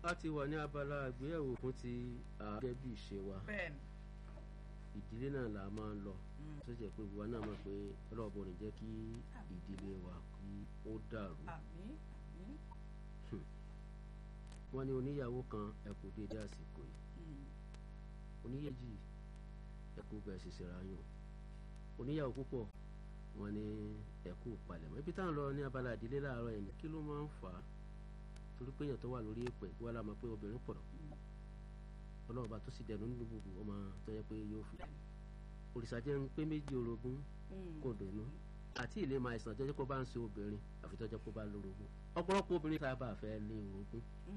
a ti wà ní abala àgbéyẹ̀wò fún ti gẹ́gẹ́ bí ìṣe wa bẹ́ẹ̀ni ìdílé náà là máa ń lọ tó jẹ́ pé ìwà náà mọ̀ pé ọlọ́ọ̀bọ ní jẹ́ kí ìdílé wa kí ó dàrú. àmín àmín wọ́n ní oníyàwó kan ẹ kú déédé àsìkò yìí oníyèjì ẹ kú bẹ́ẹ̀ sì ṣera yàn oníyàwó púpọ̀ wọ́n ní ẹ kú palẹ̀mọ́ ibi táwọn lọ ní abala ìdílé láàárọ̀ yẹn kí ló máa ń fà á torí pé èèyàn tó wà lórí èpè wọ́n la mọ̀ pé obìnrin pọ̀ ọlọ́run bá tó sì dẹnu nínú gbogbo ọmọ tó yẹ pé yóò fi òrìṣà jẹ́ ń pé méjì orogún kò dùnú àti ilé máa ìsàn tó jẹ́ kó bá ń ṣe obìnrin àfi tó jẹ́ kó bá lórogún ọ̀pọ̀lọpọ̀ obìnrin tá a bá fẹ́ lé orogún